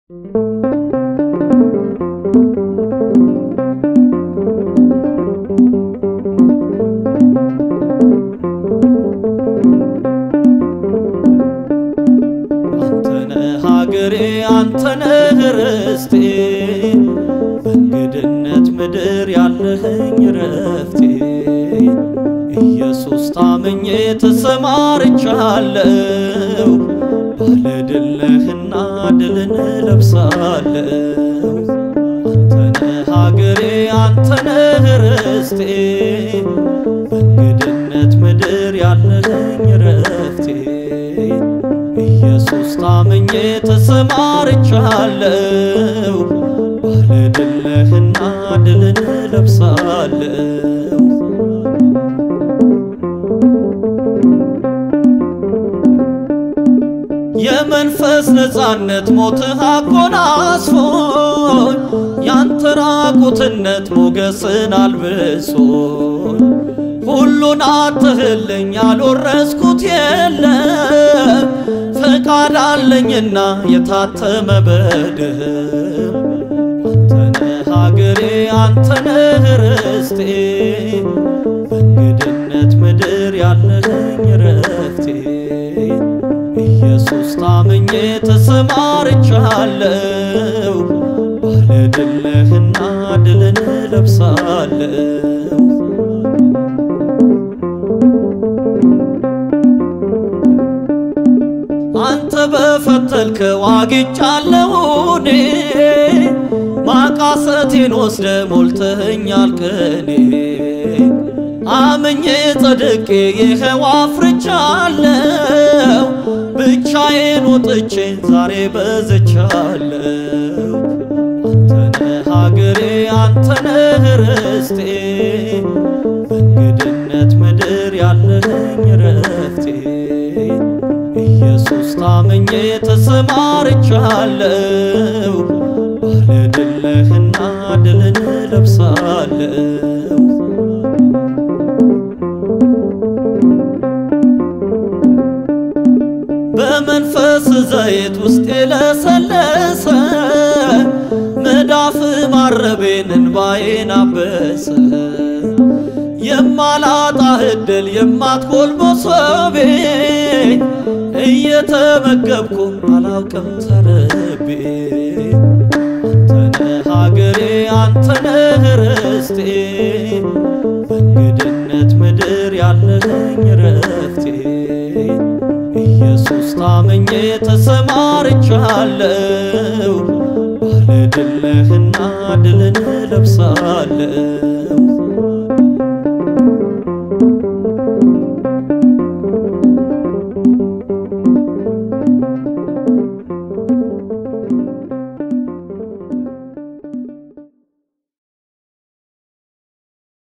አንተነህ ሀገሬ አንተነህ ርስቴ በእንግድነት ምድር ያለህኝ ረፍቴ ኢየሱስ ታምኜ ተሰማርቻለሁ ባለድል ነህና ድልን ለብሳለሁ አንተነህ ሀገሬ አንተነህ ርስቴ በእንግድነት ምድር ያለህኝ ረፍቴ ኢየሱስ ታምኜ ተሰማርቻለሁ ባለድል ነህና ድልን ለብሳለሁ የመንፈስ ነፃነት ሞትህ አጎናጽፎኝ ያንተ ራቁትነት ሞገስን አልብሶኝ ሁሉን አትህልኝ ያልወረስኩት የለም ፈቃድ አለኝና የታተመ በደም አንተነህ ሀገሬ አንተነህ ርስቴ በእንግድነት ምድር ያለህኝ ረፍቴ ኢየሱስ ታምኜ ተሰማርቻለሁ ባለድል ነህና ድልን ለብሳለሁ አንተ በፈተልከው አግኝቻለሁ እኔ ማቃሰቴን ወስደ ሞልተኸኛል ቀኔ አምኜ ጸድቄ ይኸው አፍርቻለሁ ብቻዬን ወጥቼ ዛሬ በዝቻለሁ አንተነህ ሀገሬ አንተነህ ርስቴ በእንግድነት ምድር ያለህኝ ረፍቴ ኢየሱስ ታምኜ ተሰማርቻለሁ ባለድል ነህና ድልን ለብሳለሁ በመንፈስ ዘይት ውስጥ የለሰለሰ መዳፍ ማረቤን እንባዬን አበሰ የማላጣ እድል የማትጎል መሶቤ እየተመገብኩ አላውቅም ተርቤ አንተነህ ሀገሬ አንተነህ ርስቴ በእንግድነት ምድር ያለህኝ ረፍቴ ኢየሱስ ታምኜ ተሰማርቻለሁ ባለድል ነህና ድልን ለብሳለሁ